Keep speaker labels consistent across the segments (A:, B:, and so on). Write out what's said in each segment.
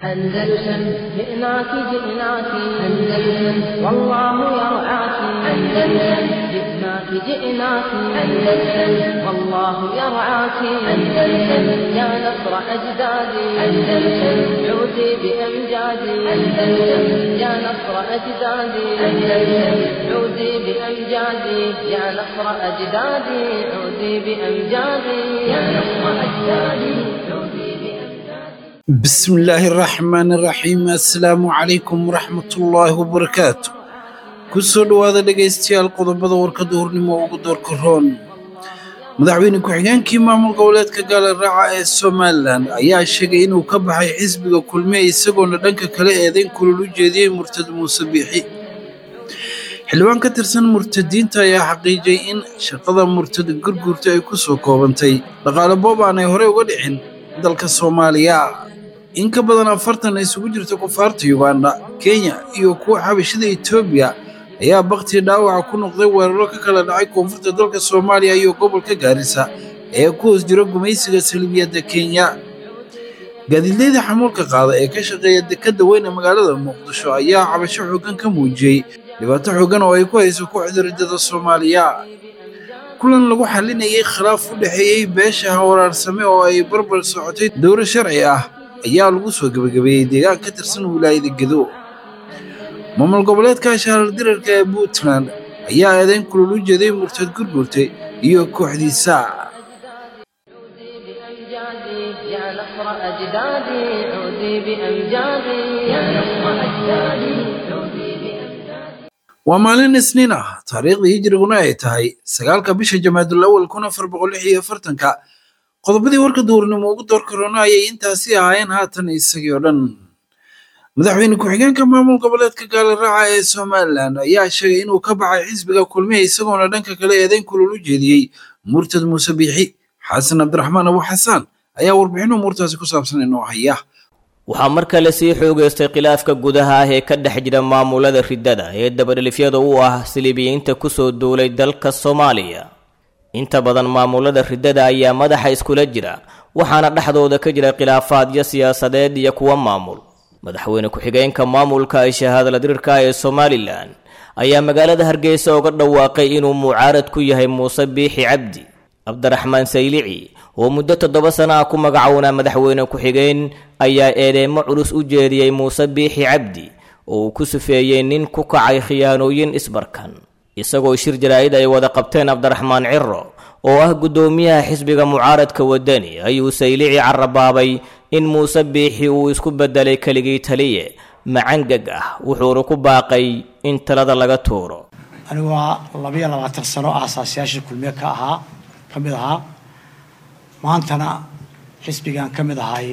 A: أندلسن جئناك جئناك أندلسن والله يرعاك أندلسن جئناك جئناك أندلسن والله يرعاك أندلسن يا نصر أجدادي أندلسن عودي بأمجادي أندلسن يا نصر أجدادي أندلسن عودي بأمجادي يا نصر أجدادي عودي بأمجادي يا نصر أجدادي عودي بأمجادي
B: بسم الله الرحمن الرحيم assalaamu calaykum waraxmatullaahi wabarakaatu kusoo dhowaada dhegaystayaal qodobada warkadda hornimo ugu doorka roon madaxweyne ku-xigeenkii maamul goboleedka gaala raaca ee somalilan ayaa sheegay inuu ka baxay xisbiga kulmiye isagoona dhanka kale eedayn kulul u jeediyey murtad muuse biixi xildhibaan ka tirsan murtadiinta ayaa xaqiijiyey in shaqada murtad gurgurta ay ku soo koobantay dhaqaale boob aanay horey uga dhicin dalka soomaaliya in ka badan afartan isugu jirta kufaarta yuganda kenya iyo kuwa xabashida etoobiya ayaa bakti dhaawaca ku noqday weeraro ka kala dhacay koonfurta dalka soomaaliya iyo gobolka gaarisa ee ku hoos jira gumaysiga salibiyadda kenya gaadiidleyda xamuulka qaada ee ka shaqeeya dekadda weyn ee magaalada muqdisho ayaa cabasho xooggan ka muujiyey dhibaato xooggan oo ay ku hayso kooxda riddada soomaaliya kulan lagu xalinayay khilaaf u dhexeeyey beesha hawraarsame oo ay barbar socotay dowro sharci ah ayaa lagu soo gebagabeeyey deegaan ka tirsan wilaayada gedo maamul goboleedka shaarar dirarka ee puntland ayaa eedayn kulul u jeeday murtad gurgurtay iyo kooxdiisa
A: عودي بأمجادي يا نصر أجدادي عودي بأمجادي يا نصر أجدادي عودي بأمجادي
B: waa maalin isniin ah taariikhda hijriguna ay tahay sagaalka bisha jamaadul awal kun afar boqol lix iyo afartanka qodobadii warka duurnimo ugu doorka roona ayay intaasi ahaayeen haatan isagii oo dhan madaxweyne ku-xigeenka maamul goboleedka gaala raaca ee somalilan ayaa sheegay inuu ka baxay xisbiga kulmiye isagoona dhanka kale eedayn kulul u jeediyey murtad muuse biixi xasan cabdiraxmaan abu xasaan ayaa warbixin umuurtaasi ku saabsan inoo haya
C: waxaa mar kale sii xoogaystay khilaafka gudaha ah ee ka dhex jira maamulada riddada ee dabadhelifyada u ah silibiyiinta kusoo duulay dalka soomaaliya inta badan maamulada riddada ayaa madaxa iskula jira waxaana dhexdooda ka jira khilaafaadyo siyaasadeed iyo kuwa maamul madaxweyne ku-xigeenka maamulka ay shahaadala dirirka ee somalilan ayaa magaalada hargeysa uga dhawaaqay inuu mucaarad ku yahay muuse biixi cabdi cabdiraxmaan saylici oo muddo toddoba sana ah ku magacownaa madaxweyne ku-xigeen ayaa eedeemo culus u jeediyey muuse biixi cabdi oo uu ku sufeeyey nin ku kacay khiyaanooyin isbarkan isagoo shir jaraa'id ay wada qabteen cabdiraxmaan ciro oo ah guddoomiyaha xisbiga mucaaradka wadani ayuu saylici carabaabay in muuse biixi uu isku beddelay keligii taliye macangag ah wuxuuna ku baaqay in talada laga tuuro
D: anigu waa labayo labaatan sano aasaasyaashii kulmiye ka ahaa ka mid ahaa maantana xisbigan ka mid ahay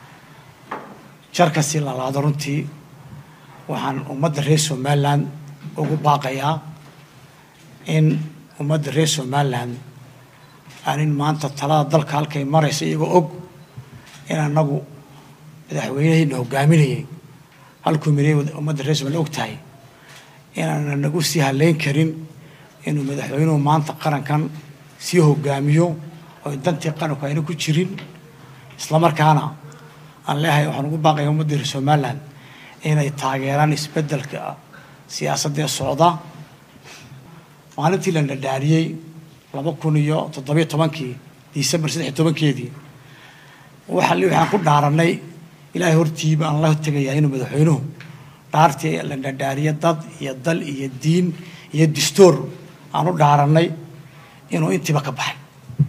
D: jarka si lalaado runtii waxaan ummadda reer somalilan ugu baaqayaa in ummadda reer somalilan aanin maanta talada dalka halkay maraysa iyagoo og in anagu madaxweynehayna hogaaminayay halkuu miray ummadda reer somalilan og tahay inaana nagu sii haleyn karin inuu madaxweynuhu maanta qarankan sii hogaamiyo oo dantii qaranku ayna ku jirin islamarkaana aan leehay waxaan ugu baaqaya ummadda reer somalilan inay taageeraan isbeddelka siyaasadda ee socda maalintii la dhadhaariyey laba kun iyo toddobiyo tobankii disembar saddex iyo tobankeedii waxa waxaan ku dhaaranay ilaahay hortiiba aan la tegayaa inuu madaxweynuhu dhaartii la dhadhaariyo dad iyo dal iyo diin iyo dastuur aan u dhaaranay inuu intiiba ka baxay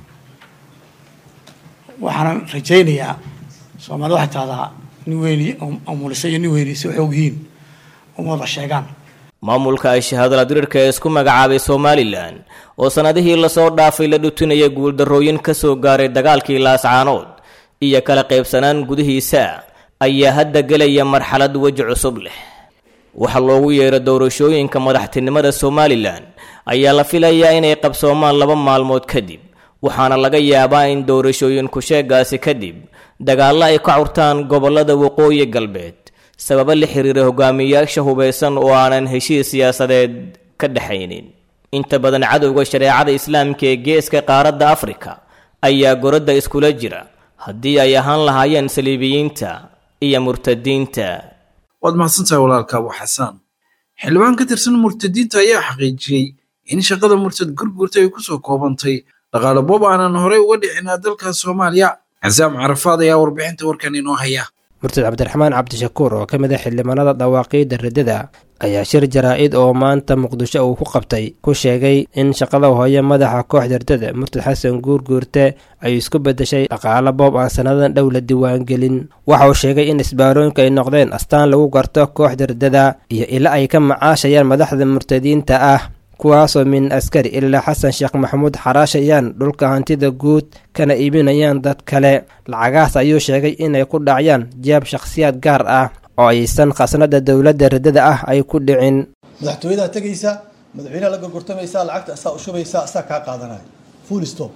D: waxaanan rajaynayaa soomaalida waxay tahdaa nin weyni amulisa iyo nin weyni si xoog yihiin uma wada sheegaan
C: maamulka ay shahaadala dirirka ee isku magacaabay somalilan oo sannadihii lasoo dhaafay la dhutinayay guuldarrooyin ka soo gaaray dagaalkii laascaanood iyo kala qaybsanaan gudihiisa ayaa hadda gelaya marxalad weji cusub leh waxa loogu yeero doorashooyinka madaxtinimada somalilan ayaa la filayaa inay qabsoomaan laba maalmood kadib waxaana laga yaabaa in doorashooyin ku-sheegaasi kadib dagaallo ay ka curtaan gobollada waqooyi galbeed sababo la xiriira hogaamiyayaasha hubaysan oo aanan heshiis siyaasadeed ka dhexaynin inta badan cadowga shareecada islaamka ee geeska qaaradda afrika ayaa goradda iskula jira haddii ay ahaan lahaayeen saliibiyiinta iyo murtadiinta
B: waad mahadsantahay walaalka abu xasaan xildhibaan ka tirsan murtadiinta ayaa xaqiijiyey in shaqada murtad gurgurta ay kusoo koobantay dhaqaale boob aanan horey uga dhicinaa dalka soomaaliya casaam carafaad ayaa warbixinta warkan inoo haya
E: murtad cabdiraxmaan cabdishakuur oo ka mid ah xildhibaanada dhawaaqiidda riddada ayaa shir jaraa-id oo maanta muqdisho uu ku qabtay ku sheegay in shaqada hooye madaxa kooxda riddada murtad xasan guurguurte ay isku beddeshay dhaqaale boob aan sannadan dhow la diiwaangelin waxa uu sheegay in isbaarooyinku ay noqdeen astaan lagu garto kooxda riddada iyo ila ay ka macaashayaan madaxda murtadiinta ah kuwaasoo min askari ilaa xasan sheekh maxamuud xaraashayaan dhulka hantida guud kana iibinayaan dad kale lacagahaas ayuu sheegay inay ku dhacyaan jeeb shakhsiyaad gaar ah oo aysan khasnada dowladda riddada ah ay ku dhicin
F: madaxtooyadaa tegaysaa madaxweynaha la gorgortamaysaa lacagta asaa ushubaysaa asaa kaa qaadanaya full stop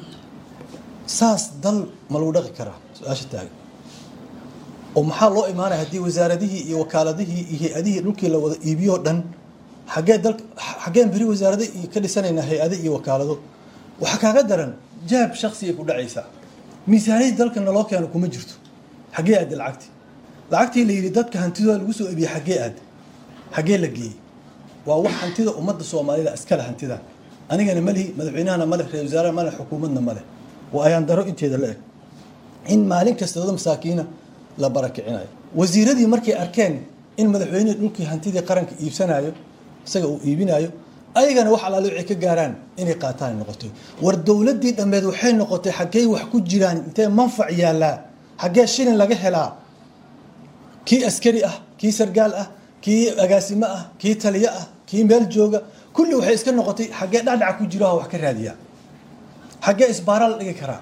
F: saas dal ma lagu dhaqi karaa su-aasha taagan oo maxaa loo imaanaya haddii wasaaradihii iyo wakaaladihii iyo hay-adihii dhulkii la wada iibiyoo dhan xaggee dal xaggeen beri wasaarada iyo ka dhisanaynaa hay-ado iyo wakaalado waxaa kaaga daran jaab shaksi ay ku dhacaysaa miisaaniyadii dalka naloo keeno kuma jirto xaggee aada lacagtii lacagtii la yidhi dadka hantidooda lagu soo ebiyey xaggee aad xaggee la geeyey waa wax hantida ummadda soomaalida iskale hantida anigana malihi madaxweynahana male ra-isul wasaaraha male xukuumadna male waa ayaan daro inteeda la eg in maalin kasta wada masaakiina la barakicinayo wasiiradii markay arkeen in madaxweynihii dhulkii hantidii qaranka iibsanayo isaga uu iibinayo ayagana wax alaale waxay ka gaaraan inay qaataan noqotay war dowladdii dhammeed waxay noqotay xaggey wax ku jiraan intee manfac yaallaa xaggee shilin laga helaa kii askari ah kii sargaal ah kii agaasimo ah kii taliyo ah kii meel jooga kulli waxay iska noqotay xaggee dhacdhaca ku jiro wax ka raadiyaa xaggee isbaara la dhigi karaa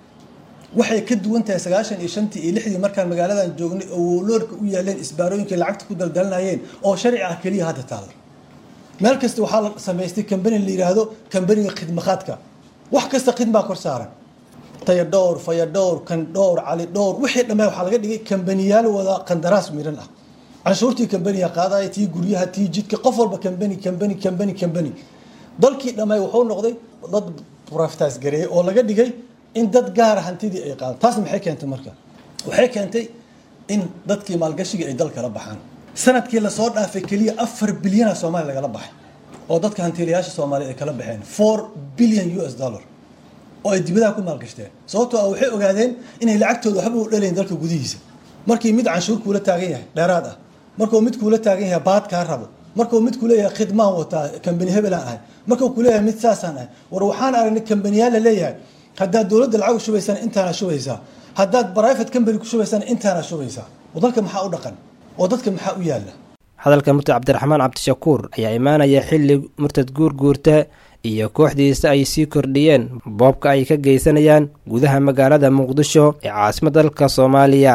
F: waxay ka duwan tahay sagaashan iyo shantii iyo lixdii markaan magaaladan joognay oo woloorka u yaaleen isbaarooyinkii lacagta ku daldalanayeen oo sharci ah keliya hadda taalla meel kasta waxaa la samaystay kambani la yidhaahdo kambaniga khidmaqaadka wax kasta khidmaa kor saaran taya dhowr faya dhowr kan dhowr cali dhowr wixii dhammaa waxaa laga dhigay kambaniyaal wada qandaraas miran ah canshuurtii kambaniga qaadaya tii guryaha tii jidka qof walba kambani kambani kambani kambani dalkii dhammaay wuxuu noqday dad profitaas gareeyay oo laga dhigay in dad gaara hantidii ay qaadaan taas maxay keentay marka waxay keentay in dadkii maalgashiga ay dal kala baxaan sanadkii lasoo dhaafay keliya afar bilyana soomaaliya lagala baxay oo dadka hantiilayaasha soomaaliya ay kala baxeen four billion u s dollar oo ay dibadaha ku maalgashteen sababtoo ah waxay ogaadeen inay lacagtooda waxba u dhalayn dalka gudihiisa markii mid canshuur kuula taagan yahay dheeraad ah markuu mid kuula taagan yahay baad kaa rabo markuu mid kuleeyahay khidmaan wataa kambani hebelaan ahay markuu kuleeyahay mid saasaan ahay war waxaan aragnay kambaniyaal la leeyahay haddaad dowladda lacag u shubaysana intaana shubaysaa haddaad private company ku shubaysana intaana shubaysaa oo dalka maxaa u dhaqan oo dadka maxaa u yaalla
E: hadalka murtad cabdiraxmaan cabdishakuur ayaa imaanaya xilli murtad guurguurta iyo kooxdiisa ay sii kordhiyeen boobka ay ka geysanayaan gudaha magaalada muqdisho ee caasimadda dalka soomaaliya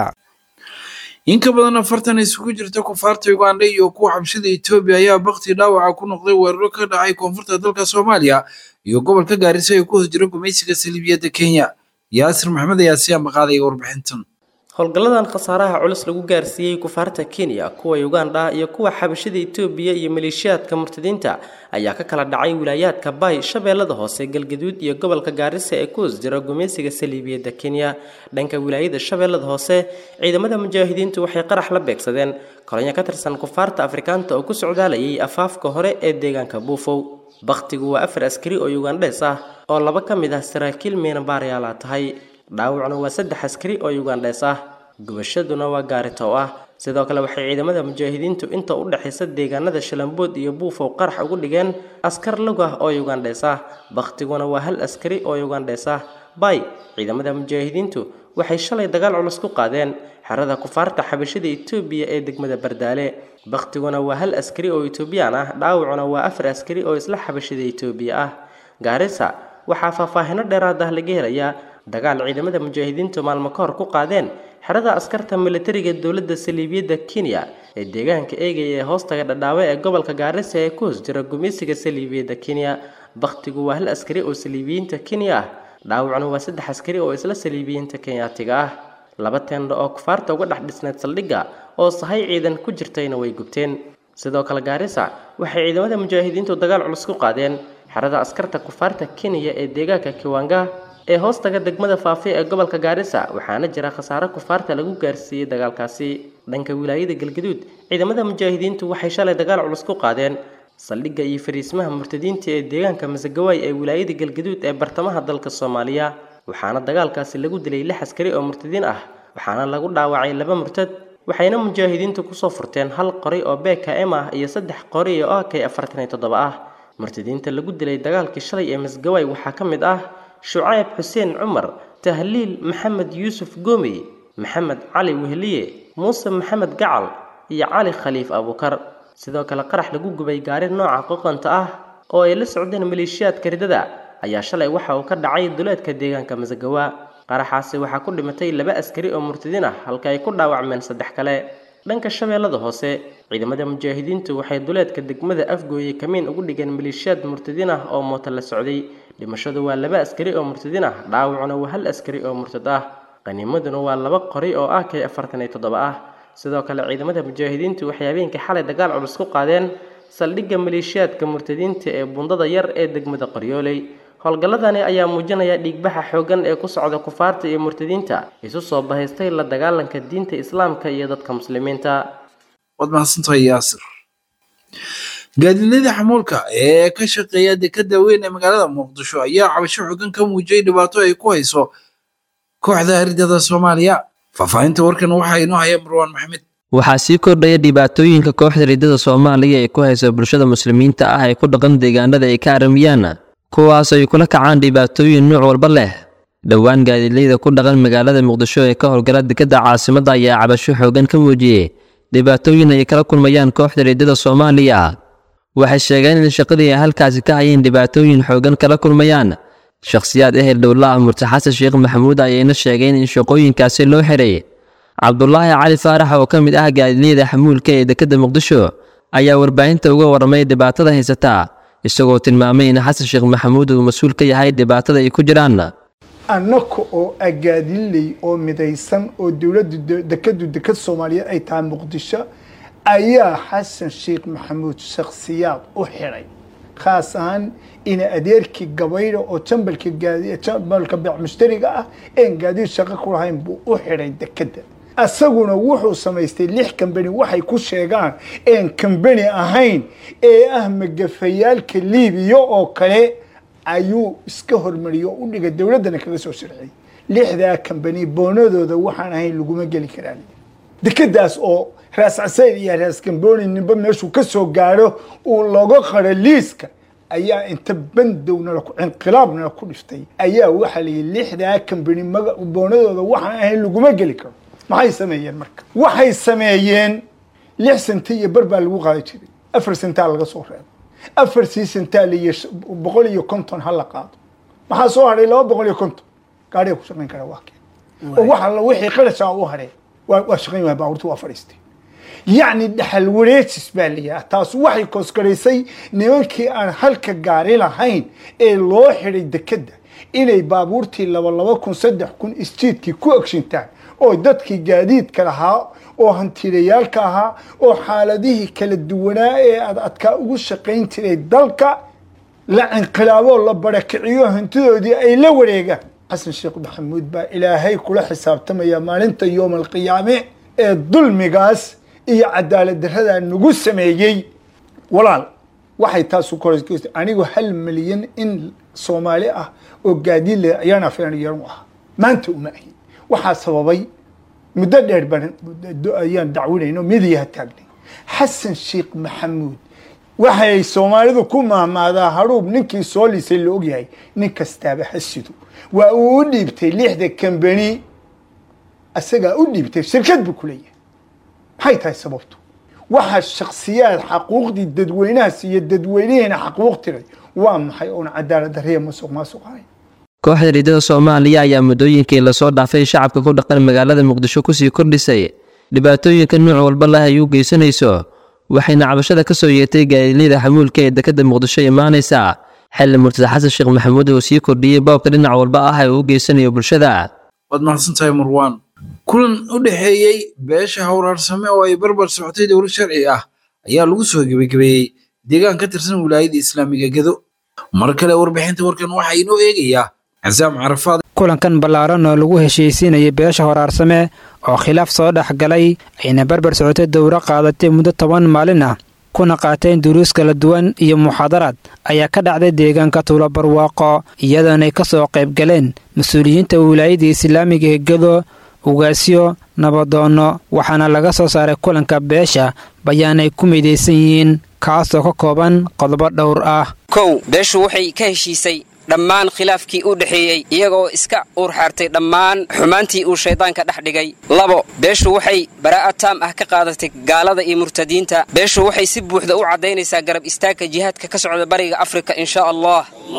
B: in ka badan afartan isugu jirta kufaarta uganda iyo kuwa xabshida etoobiya ayaa bakti dhaawaca ku noqday weeraro ka dhacay koonfurta dalka soomaaliya iyo gobolka gaarisa ee ku hoos jira gumaysiga saliibiyadda kenya yaasir maxamed ayaa si ambaqaadaya warbixintan
G: howlgalladan khasaaraha culus lagu gaarsiiyey kufaarta kenya kuwa uganda iyo kuwa xabashida etoobiya iyo maleeshiyaadka murtadiinta ayaa ka kala dhacay wilaayaadka bay shabeellada hoose galgaduud iyo gobolka gaarisa ee ku hoos jira gumaysiga saliibiyadda kenya dhanka wilaayada shabeellada hoose ciidamada mujaahidiintu waxay qarax la beegsadeen kolonyo ka tirsan kufaarta afrikaanta oo ku socdaalayay afaafka hore ee deegaanka buufow bakhtigu waa afar askari oo ugandhees ah oo laba ka mid ah saraakiil miinabaaryaala tahay dhaawacna waa saddex askari oo ugandhees ah gubashaduna waa gaarito ah sidoo kale waxay ciidamada mujaahidiintu inta u dhexaysa deegaanada shalambood iyo buufow qarax ugu dhigeen askar lug ah oo ugandhees ah bakhtiguna waa hal askari oo ugandhees ah bay ciidamada mujaahidiintu waxay shalay dagaal culus ku qaadeen xerada kufaarta xabashada etoobiya ee degmada bardaale bakhtiguna waa hal askari oo etoobiyaan ah dhaawacuna waa afar askari oo isla xabashada etoobiya ah gaarisa waxaa faahfaahino dheeraad ah laga helayaa dagaal ciidamada mujaahidiintu maalmo ka hor ku qaadeen xerada askarta militariga dowladda saliibiyadda kenya ee deegaanka eegaya ee hoostaga dhadhaawe ee gobolka gaarisa ee ku hoos jira gumaysiga saliibiyadda kenya bakhtigu waa hal askari oo saliibiyiinta kenya ah dhaawacna waa saddex askari oo isla saliibiyiinta kenyaatiga ah laba teendho oo kufaarta uga dhex dhisneed saldhigga oo sahay ciidan ku jirtayna way gubteen sidoo kale gaarisa waxay ciidamada mujaahidiintu dagaal culus ku qaadeen xerada askarta kufaarta kenya ee deegaanka kiwanga ee hoostaga degmada faafi ee gobolka gaarisa waxaana jira khasaare kufaarta lagu gaarsiiyey dagaalkaasi dhanka wilaayada galgaduud ciidamada mujaahidiintu waxay shalay dagaal culus ku qaadeen saldhigga iyo fariismaha murtadiinta ee deegaanka masagawaay ee wilaayada galgaduud ee bartamaha dalka soomaaliya waxaana dagaalkaasi lagu dilay lix askari oo murtadiin ah waxaana lagu dhaawacay laba murtad waxayna mujaahidiintu kusoo furteen hal qoray oo bkm ah iyo saddex qoray oo ak afartan iyo toddoba ah murtadiinta lagu dilay dagaalkii shalay ee masgawaay waxaa ka mid ah shucayb xuseen cumar tahliil maxamed yuusuf goomey maxamed cali wehliye muuse maxamed gacal iyo cali khaliif abuukar sidoo kale qarax lagu gubay gaari nooca qoqanta ah oo ay la socdeen maleeshiyaadka ridada ayaa shalay waxa uu ka dhacay duleedka deegaanka masagawa qaraxaasi waxaa ku dhimatay laba askari oo murtadiin ah halka ay ku dhaawacmeen saddex kale dhanka shabeellada hoose ciidamada mujaahidiintu waxay duleedka degmada afgooye kamiin ugu dhigeen maleeshiyaad murtadiin ah oo mooto la socday dhimashadu waa laba askari oo murtadiin ah dhaawacuna waa hal askari oo murtad ah qaniimaduna waa laba qori oo ah k afartan iyo toddoba ah sidoo kale ciidamada mujaahidiintu waxay habeenkii xalay dagaal culus ku qaadeen saldhigga maleeshiyaadka murtadiinta ee bundada yar ee degmada qoryooley howlgalladani ayaa muujinaya dhiigbaxa xooggan ee ku socda kufaarta iyo murtadiinta isu soo bahaystay la dagaalanka diinta islaamka iyo dadka muslimiinta
B: waad mahadsantahay yaasir gaadiidlada xamuulka ee ka shaqeeya dekada weyn ee magaalada muqdisho ayaa cabasho xooggan ka muujiyay dhibaato ay ku hayso kooxda ardada soomaaliya faahfaahinta warkan waxaa inoo haya marwaan maxamed
H: waxaa sii kordhaya dhibaatooyinka kooxda riddada soomaaliya ee ku haysa bulshada muslimiinta ah ee ku dhaqan deegaanada ay ka aramiyaan kuwaas ay kula kacaan dhibaatooyin nuuc walba leh dhowaan gaadiidleyda ku dhaqan magaalada muqdisho ee ka howlgala dekadda caasimadda ayaa cabasho xooggan ka muujiyey dhibaatooyin ay kala kulmayaan kooxda riddada soomaaliya waxay sheegeen in shaqadii ay halkaasi ka hayeen dhibaatooyin xooggan kala kulmayaan shakhsiyaad ehel dhowla ah murti xasan sheekh maxamuud ayayna sheegeen in shaqooyinkaasi loo xiray cabdulaahi cali faarax oo ka mid ah gaadiidleyda xamuulka ee dekedda muqdisho ayaa warbaahinta uga warramay dhibaatada haysataa isagoo tilmaamay in xasan sheekh maxamuud uu mas-uul ka yahay dhibaatada ay ku jiraan
I: annaka oo agaadinley oo midaysan oo dowladda dekadu dekad soomaaliyeed ay tahay muqdisho ayaa xasan sheekh maxamuud shakhsiyaad u xidhay khaas ahaan ina adeerkii gabayda oo jambalka jambalka beec mushtariga ah een gaadiid shaqo ku lahayn buu u xidhay dekadda asaguna wuxuu samaystay lix kambani waxay ku sheegaan een kambani ahayn ee ah magafayaalka liibiya oo kale ayuu iska hormariyey oo u dhigay dowladdana kaga soo sharciyey lixdaa kambani boonadooda waxaan ahayn laguma geli karaan dekadaas oo raas casayr iyo raas gambooni ninba meeshuu ka soo gaadho uu looga qaro liiska ayaa inta bandowna inqilaabna ku dhiftay ayaa waxaa layihi lixdaa kambani boonadooda waxaan ahayn laguma geli karo maxay sameeyeen marka waxay sameeyeen lix sente iyo bar baa lagu qaadi jiray afar sentaa laga soo reebo afar sii sentaa laiyo boqol iyo konton ha la qaado maxaa soo hadhay laba boqol iyo konton gaadhiga ku shaqayn kara waa keen oo wax alla wixii qarashaa u hadheen waa shaqayn waaya baabuurta waa fadhiistay yacni dhaxal wareejis baa layaha taas waxay koosgaraysay nimankii aan halka gaari lahayn ee loo xidhay dekedda inay baabuurtii laba laba kun saddex kun isjiidkii ku agshintaan oo dadkii gaadiidka lahaa oo hantiilayaalka ahaa oo xaaladihii kala duwanaa ee ad adkaa ugu shaqayn jiray dalka la inqilaaboo la barakiciyo hantidoodii ay la wareegaan xasan sheekh maxamuud baa ilaahay kula xisaabtamaya maalinta yoom alqiyaame ee dulmigaas iyo cadaalad daradaa nagu sameeyey walaal waxay taasu kor anigu hal milyan in soomaali ah oo gaadiid leh ayaan afeen yaran u ahaa maanta uma ahin waxaa sababay muddo dheer baan ayaan dacwinayno midiyaha taagnay xasan sheekh maxamuud waxay soomaalidu ku maahmaadaa haruub ninkii soo lisay la ogyahay nin kastaaba hasido waa uu u dhiibtay lixda kambani asagaa u dhiibtay shirkad buu ku leeyahay maxay tahay sababtu waxaa shaksiyaad xaquuqdii dadweynahaas iyo dadweynihiina xaquuq tiray waa maxay oon cadaalad darriya masuq maasuq ahayn
H: kooxda riddada soomaaliya ayaa muddooyinkii lasoo dhaafay shacabka ku dhaqan magaalada muqdisho kusii kordhisay dhibaatooyinka nuuc walba leh ay u geysanayso waxayna cabashada ka soo yeetay gaadiidleyda xamuulka ee dekadda muqdisho imaanaysa xilli murtada xasan sheekh maxamuud uu sii kordhiyey boobka dhinac walba ah ee uu geysanayo bulshada
B: waad mahadsantahay marwaan kulan u dhexeeyey beesha howraarsame oo ay barbar socotay dowlad sharci ah ayaa lagu soo gebagabeeyey deegaan ka tirsan wilaayada islaamiga gedo mar kale warbixinta warkan waxaa inoo eegayaa casaam carafaad
E: kulankan ballaaran oo lagu heshiisiinayay beesha horaarsame oo khilaaf soo dhex galay ayna barbar socotay dowro qaadatay muddo toban maalin ah kuna qaateen duruus kala duwan iyo muxaadaraad ayaa ka dhacday deegaanka tuulo barwaaqo iyadoonay ka soo qayb galeen mas-uuliyiinta wilaayadda islaamiga ee gedo ugaasyo nabadoonno waxaana laga soo saaray kulanka beesha bayaanay ku midaysan yihiin kaasoo ka kooban qodobo dhowr ah
J: kow beeshu waxay ka heshiisay dhammaan khilaafkii u dhexeeyey iyagoo iska uurxaartay dhammaan xumaantii uu shayddaanka dhex dhigay labo beeshu waxay baraa'ad taam ah ka qaadatay gaalada iyo murtadiinta beeshu waxay si buuxda u caddaynaysaa garab istaagka jihaadka ka socda bariga afrika insha allah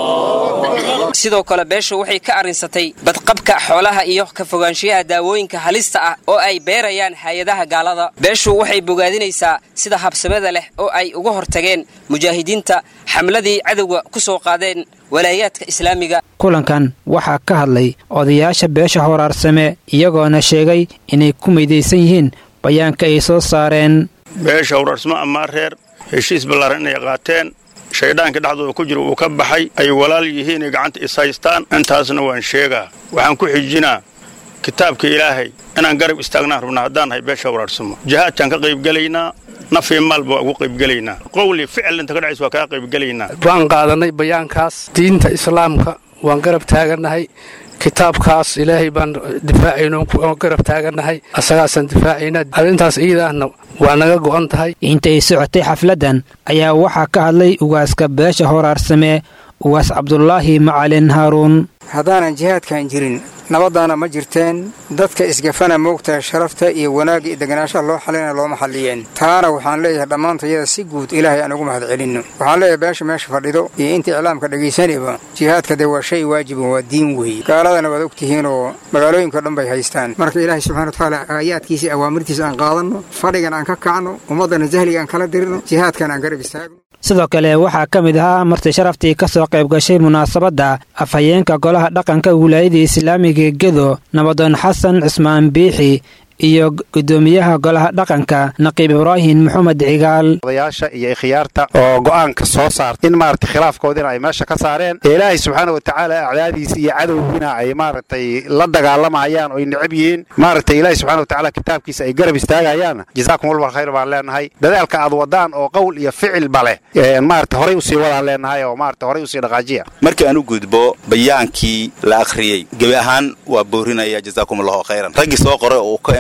J: sidoo kale beeshu waxay ka arrinsatay badqabka xoolaha iyo ka fogaanshiyaha daawooyinka halista ah oo ay beerayaan hay-adaha gaalada beeshu waxay bogaadinaysaa sida habsamada leh oo ay uga hortageen mujaahidiinta xamladii cadowga ku soo qaadeen walaayaadka islaamiga
E: kulankan waxaa ka hadlay odayaasha beesha horaarsame iyagoona sheegay inay ku midaysan yihiin bayaanka ay soo saareen
K: beesha horaarsamo amaa reer heshiis ballaaran inay qaateen shaydhaanka dhexdooda ku jira uu ka baxay ay walaal yihiinay gacanta is haystaan intaasna waan sheegaa waxaan ku xijinaa kitaabka ilaahay inaan garab istaagnaan rabnaa haddaan nahay beesha horaarsamo jihaadkaan ka qaybgelaynaa nafii maalba waa ugu qaybgelaynaa qowli ficil inta ka dhacays waa kaa qaybgelaynaa
L: waan qaadanay bayaankaas diinta islaamka waan garab taagannahay kitaabkaas ilaahay baan difaacayno garab taagannahay asagaasaan difaacayna arrintaas iidaahna waa naga go'an tahay
E: intay socotay xafladdan ayaa waxaa ka hadlay ugaaska beesha horaarsame ugaas cabdulaahi macalin haaruun
M: haddaanan jihaadkan jirin nabaddaana ma jirteen dadka isgafana moogtaha sharafta iyo wanaagga iyo deganaanshaha loo xalina looma xalliyeen taana waxaan leeyahay dhammaantayada si guud ilaahay aan ugu mahad celinno waxaan leeyahay beesha meesha fadhido iyo inta iclaamka dhegaysanayba jihaadka dee waa shay waajiban waa diin weeye gaaladana waad ogtihiin oo magaalooyinka dhan bay haystaan marka ilaahay subxana watacaala aayaadkiisa awaamirtiisa aan qaadanno fadhigan aan ka kacno ummaddana jahliga aan kala dirirno jihaadkan aan garab istaagno
E: sidoo kale waxaa ka mid ahaa marti sharaftii ka soo qayb gashay munaasabadda afhayeenka golaha dhaqanka wilaayada islaamiga gedo nabadoon xasan cismaan biixi iyo gudoomiyaha golaha dhaqanka naqiib ibraahim maxamed cigaal
N: odayaasha iyo ikhyaarta oo go'aanka soo saarta in maaragtay khilaafkoodina ay meesha ka saareen ee ilaahay subxaana wa tacaala acdaadiisa iyo cadowgiina ay maaragtay la dagaalamayaan oo ay necab yihiin maaragtay ilaahay subxana wa tacaala kitaabkiisa ay garab istaagayaan jazaakum walba khayr baan leenahay dadaalka aad wadaan oo qowl iyo ficilba leh maaragtay horay usii wadaan leenahay oo maaragtay horay usii dhaqaajiya
O: markii aan u gudbo bayaankii la akhriyey gebi ahaan waa boorinaya jazaakum allahu khayran raggii soo qoray oo ka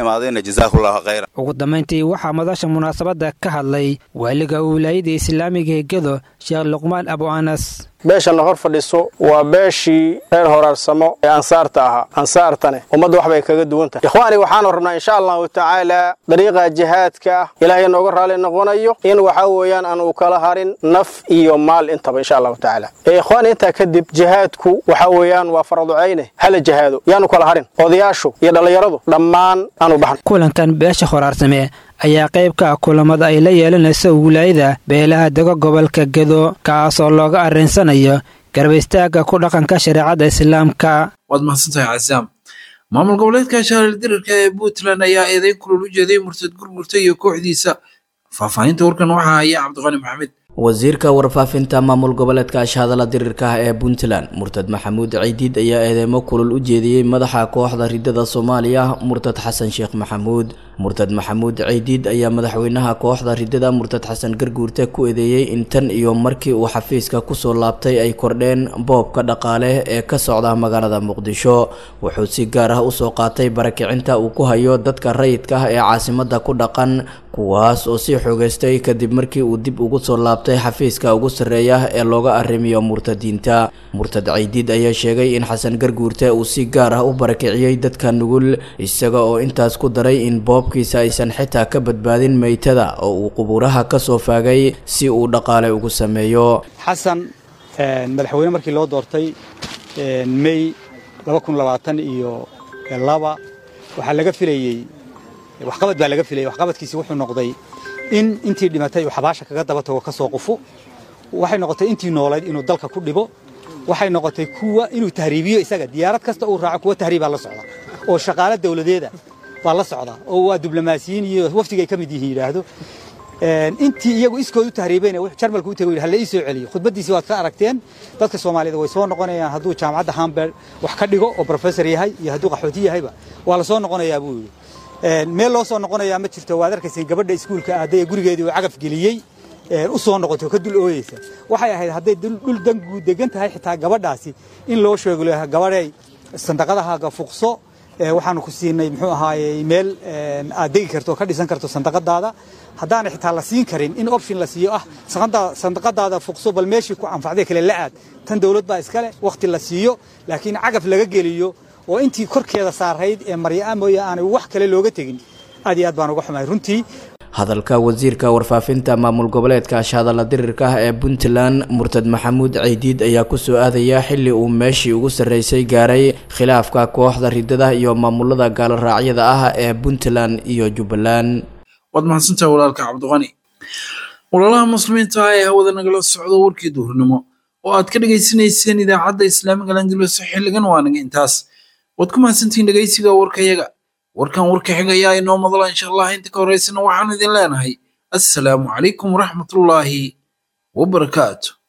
E: ugu dambayntii waxaa madasha munaasabadda ka hadlay waaliga wilaayada islaamiga ee gedo sheekh luqmaan abu anas
P: beeshanna hor fadhiso waa beeshii reer horaarsamo ee ansaarta ahaa ansaartane ummadda wax bay kaga duwan tahay ikhwaani waxaanu rabnaa insha allahu tacaala dariiqa jihaadka ah ilaahay nooga raalli noqonayo in waxa weeyaan aan uu kala harin naf iyo maal intaba insha allahu tacaala ee ikhwaani intaa kadib jihaadku waxa weeyaan waa faraducayne hala jihaado yaanu kala harin odayaashu iyo dhallinyaradu dhammaan aanu baxno
E: kulankan beesha horaarsame ayaa qayb ka ah kulamada ay la yeelanayso wilaayada beelaha dego gobolka gedo kaas oo looga arrinsanayo garab istaagga ku dhaqanka shareecadda islaamka
B: waad mahadsantahay casaam maamul goboleedka shaaril dirirka ee puntland ayaa eedeyn kulul u jeeday murtad gurgurta iyo kooxdiisa faahfaahinta warkan waxaa haya cabdiqani maxamed
C: wasiirka warfaafinta maamul goboleedka ashhadala dirirka ah ee puntland murtad maxamuud ciidiid ayaa eedeymo kulul u jeediyey madaxa kooxda ridada soomaaliya murtad xasan sheekh maxamuud murtad maxamuud ciidiid ayaa madaxweynaha kooxda ridada murtad xasan garguurte ku eedeeyey in tan iyo markii uu xafiiska kusoo laabtay ay kordheen boobka dhaqaale ee ka socda magaalada muqdisho wuxuu si gaar ah usoo qaatay barakicinta uu ku hayo dadka rayidka ah ee caasimada ku dhaqan kuwaas oo sii xoogeystay kadib markii uu dib ugu soo laabtay xafiiska ugu sarreeya ee looga arrimiyo murtadiinta murtad ciidiid ayaa sheegay in xasan garguurte uu si gaar ah u barakiciyey dadka nugul isaga oo intaas ku daray in boobkiisa aysan xitaa ka badbaadin meytada oo uu qubuuraha ka soo faagay si uu dhaqaale ugu sameeyo
Q: xasan madaxweyne markii loo doortay mey iyo laba waxaa laga filayey waxqabad baa laga filayay waxqabadkiisi wuxuu noqday in intii dhimatay uu xabaasha kaga daba tago ka soo qufo waxay noqotay intii noolayd inuu dalka ku dhibo waxay noqotay kuwa inuu tahriibiyo isaga diyaarad kasta uu raaco kuwa tahriibaa la socda oo shaqaale dawladeeda baa la socda oo waa diblomaasiyiin iyo wafdiga ay ka mid yihiin yidhaahdo intii iyagu iskood u tahriibeyna wuxuu jarmalka u tegay hala ii soo celiyo khudbadiisii waad ka aragteen dadka soomaalida way soo noqonayaan hadduu jaamacadda hamburg wax ka dhigo oo professor yahay iyo hadduu qaxooti yahayba waa la soo noqonayaa buu yidhi meel loo soo noqonayaa ma jirto waad arkayseen gabadha iskuulka aaday ee gurigeedii uu cagaf geliyey u soo noqoto ka dul ooyeysa waxay ahayd hadday dhul dangu degan tahay xitaa gabadhaasi in loo sheego gabadhay sandaqadahaaga fuqso waxaanu ku siinay muxuu ahaayey meel aad degi karto oo ka dhisan karto sandaqadaada haddaana xitaa la siin karin in option la siiyo ah sandaqadaada fuqso bal meeshii ku anfacday kale la aad tan dowlad baa iskale wakhti la siiyo laakiin cagaf laga geliyo oo intii korkeeda saarayd ee maryaa mooye aanay wax kale looga tegin aad iyo aad baan uga xumahay runtii
R: hadalka wasiirka warfaafinta maamul goboleedka ashhadalla dirirka ah ee puntland murtad maxamuud ceydiid ayaa kusoo aadaya xili uu meeshii ugu sarreysay gaaray khilaafka kooxda ridada iyo maamulada gaaloraacyada ah ee puntland iyo jubbaland
B: waad mahadsantahay walaalka cabdiqani walaalaha muslimiinta ah ee hawada nagala socdo warkii duhurnimo oo aad ka dhegaysanayseen idaacadda islaamiga langelos xilligan waa naga intaas waad ku mahadsantihiin dhegaysiga warkayaga warkan warka xigayaa inoo madala insha allah inta ka horeysana waxaanu idin leenahay assalaamu calaykum waraxmatullaahi wabarakaatu